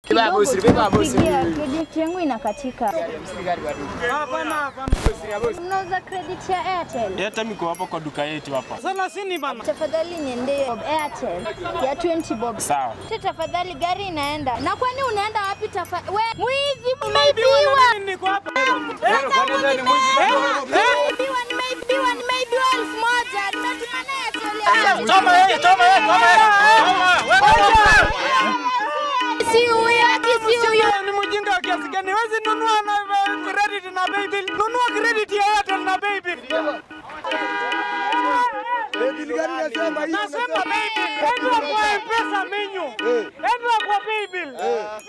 Kidogo tu pigia, credit yangu inakatika. Mnauza credit ya Airtel? Hata miko hapo kwa duka yetu hapa. Thelathini bana. Tafadhali niendee Airtel ya 20 bob. Sawa. Te tafadhali gari inaenda. Na kwani unaenda wapi tafa? We, mwizi Naibiwa umeibiwa. na nini niko hapa? Nimeibiwa, nimeibiwa, nimeibiwa elfu moja. Nimetuma na Airtel ya Toma yeye, toma yeye, toma yeye. Si huyo, ati si huyo. Wewe ni mjinga wa kiasi gani? Wezi nunua na eh, credit na paybill. Nunua credit ya Airtel na paybill. Nasema paybill. Enda kwa pesa menyu. Enda kwa paybill.